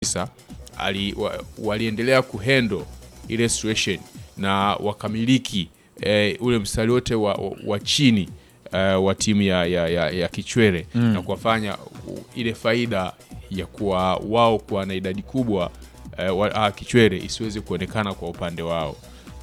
kabisa ali, wa, waliendelea kuhandle ile situation na wakamiliki eh, ule mstari wote wa, wa, wa chini eh, wa timu ya, ya, ya, ya Kichwele Mm. na kuwafanya u- ile faida ya kuwa wao kuwa na idadi kubwa eh, wa, ah, Kichwele isiweze kuonekana kwa upande wao.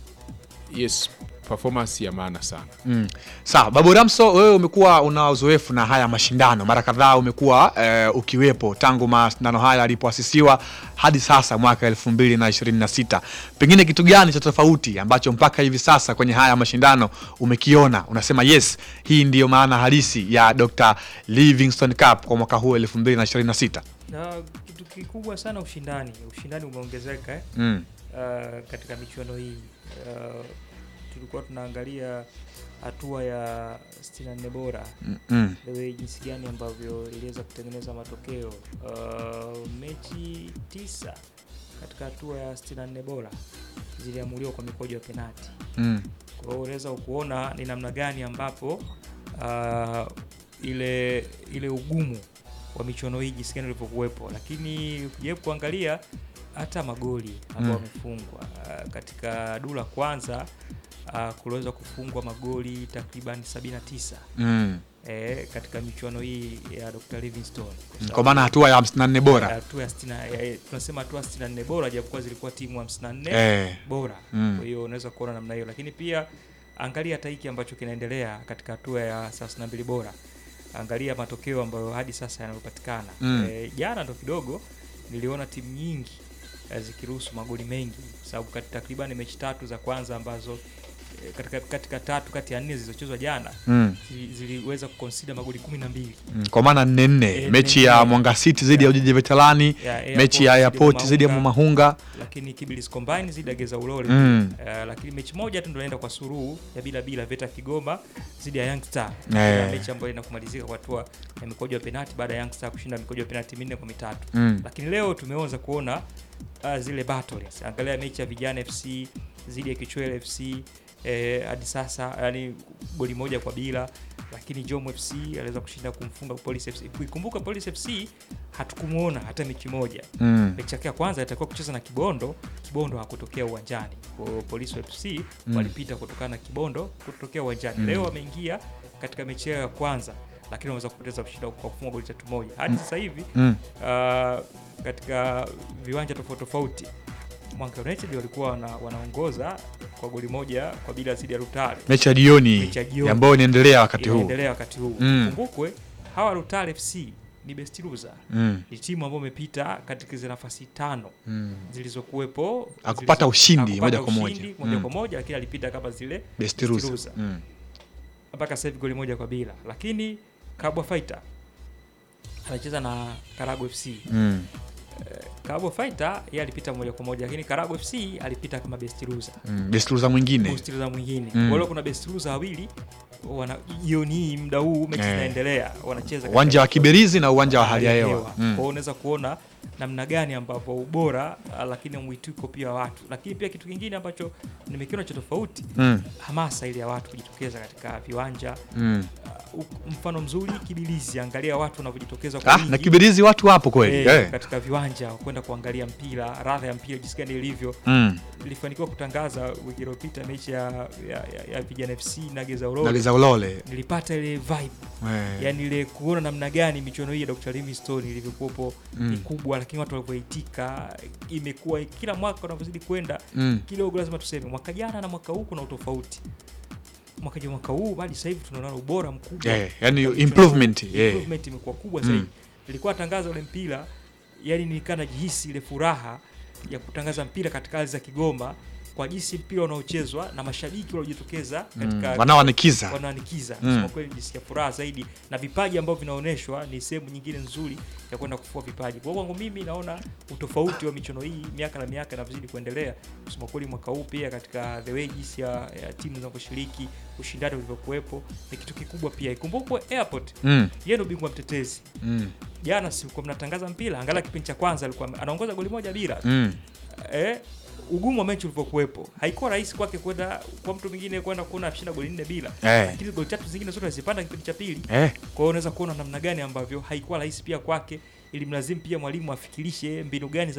Yes, performance ya maana sana. Mm. Sawa, Babu Ramso, wewe umekuwa una uzoefu na haya mashindano mara kadhaa, umekuwa eh, ukiwepo tangu mashindano haya yalipoasisiwa hadi sasa mwaka elfu mbili na ishirini na sita. Pengine kitu gani cha tofauti ambacho mpaka hivi sasa kwenye haya mashindano umekiona, unasema yes, hii ndiyo maana halisi ya Dr. Livingstone Cup kwa mwaka huu elfu mbili na ishirini na sita? Na kitu kikubwa sana ushindani, ushindani umeongezeka eh? Mm. uh, katika michuano hii uh, tulikuwa tunaangalia hatua ya 64 bora Mm, mm. the way jinsi gani ambavyo iliweza kutengeneza matokeo uh, mechi tisa katika hatua ya 64 bora ziliamuliwa kwa mikojo ya penati Mm. kwa hiyo unaweza kuona ni namna gani ambapo uh, ile ile ugumu wa michuano hii jinsi gani ulivyokuwepo, lakini ukijaribu kuangalia hata magoli ambayo Mm. wamefungwa uh, katika duru la kwanza uh, kuliweza kufungwa magoli takriban 79 Mm. eh, katika michuano hii ya Dr. Livingstone Kwa maana hatua ya 54 bora hatua ya 60 ya- tunasema hatua 64 bora japokuwa zilikuwa timu 54 Eh. bora Mm. kwa hiyo unaweza kuona namna hiyo, lakini pia angalia hata hiki ambacho kinaendelea katika hatua ya 32 bora, angalia matokeo ambayo hadi sasa yanayopatikana. Mm. Eh, jana ndo kidogo niliona timu nyingi eh, zikiruhusu magoli mengi, sababu kati takriban mechi tatu za kwanza ambazo eh, katika, katika tatu kati ya nne zilizochezwa jana Mm. zi- ziliweza kuconsider magoli kumi na mbili Mm, kwa maana nne nne Eh, mechi nne ya nne. Mwanga City dhidi ya Ujiji Veterani, Ya mechi ya Airport dhidi ya Mumahunga. lakini Kiblis Combine zidi ya Geza Ulole Mm. Eh, lakini mechi moja tu ndio inaenda kwa suruhu ya bila bila Veta Kigoma zidi ya Young Star Eh. Na mechi ambayo inakumalizika kwa hatua ya mikojo ya penalti baada ya Young Star kushinda mikojo ya penalti minne kwa mitatu Mm. lakini leo tumeanza kuona uh, zile battles angalia mechi ya Vijana FC zidi ya Kichwele FC eh, hadi sasa yani goli moja kwa bila lakini Jom FC aliweza kushinda kumfunga Police FC kuikumbuka Police FC hatukumuona hata mechi moja Mm. mechi yake ya kwanza itakuwa kucheza na Kibondo. Kibondo hakutokea uwanjani, kwa hiyo Police FC Mm. walipita kutokana na Kibondo kutokea uwanjani. Mm. Leo wameingia katika mechi yao ya kwanza, lakini wameweza kupoteza kushinda kwa kufunga goli tatu moja hadi sasa hivi Mm. uh, katika viwanja tofauti tofauti Mwanga United walikuwa wana, wanaongoza kwa goli moja kwa bila zidi ya Rutale Mechi ya jioni Mechi ya jioni. ambayo inaendelea wakati huu. Inaendelea wakati huu. Mm. Kumbukwe hawa Rutale FC ni best loser. Mm. Ni timu ambayo imepita katika zile nafasi tano Mm. zilizokuwepo Hakupata zilizo- ushindi hakupata moja kwa moja. ushindi moja Mm. kwa moja, lakini alipita kama zile Best best loser. loser. Mm. mpaka sasa hivi goli moja kwa bila, lakini Kabwa Fighter anacheza na Karago FC. Mm. Karago Fighter yeye alipita moja kwa moja, lakini Karago FC alipita kama best loser Mm. Best loser mwingine. best loser mwingine. Mm. Kwa hiyo kuna best loser wawili wana jioni hii muda huu mechi Eh. zinaendelea, wanacheza katika Uwanja wa michezo- Kiberizi na uwanja wa hali ya hewa. Kwa Mm. hiyo unaweza kuona namna gani ambapo ubora ah, lakini mwitiko pia wa watu, lakini pia kitu kingine ambacho nimekiona cha tofauti Mm. hamasa ile ya watu kujitokeza katika viwanja Mm. uh, mfano mzuri Kibilizi, angalia watu wanavyojitokeza kwa Ah, wingi na Kiberizi watu wapo kweli. eh, Eh. katika viwanja kwenda kuangalia mpira, radha ya mpira jinsi gani ilivyo. Mm. Nilifanikiwa kutangaza wiki iliyopita mechi ya, ya, ya, ya Vijana FC na Geza Ulole. Naliza Ulole. Nilipata ile vibe Eh. yani ile kuona namna gani michuano hii ya Dr. Livingstone ilivyokuwepo Mm. ni kubwa, lakini watu walivyoitika imekuwa kila mwaka unavyozidi kwenda Mm. kidogo, lazima tuseme mwaka jana na mwaka huu kuna utofauti. Mwaka jana mwaka huu hadi sasa hivi tunaona ubora mkubwa Eh, yani Katika michuano improvement, huu. eh. Improvement imekuwa kubwa Mm. zaidi. Nilikuwa tangaza ule mpira, yani nilikaa najihisi ile furaha ya kutangaza mpira katika ardhi za Kigoma kwa jinsi mpira unaochezwa na mashabiki waliojitokeza katika Mm. Wanaoanikiza. wanaanikiza Mm. kusema kweli, jisikia furaha zaidi, na vipaji ambavyo vinaonyeshwa ni sehemu nyingine nzuri ya kwenda kufua vipaji. Kwa hiyo kwangu mimi naona utofauti wa michuano hii miaka na miaka inavyozidi kuendelea. Kusema kweli, mwaka huu pia katika the way jinsi ya, ya timu zinavyoshiriki, ushindani ulivyokuwepo ni kitu kikubwa pia. Ikumbukwe Airport Mm. yeye ndio bingwa mtetezi. Mm. Jana si kwa mnatangaza mpira, angalia kipindi cha kwanza alikuwa anaongoza goli moja bila Mm. eh, ugumu wa mechi ulivyokuwepo haikuwa rahisi kwake kwenda kwa mtu mwingine kwenda kuona ashinda goli nne bila Eh. lakini goli tatu zingine zote alizipanda kipindi cha pili Eh. kwa hiyo unaweza kuona namna gani ambavyo haikuwa rahisi pia kwake ilimlazimu pia mwalimu afikirishe mbinu gani za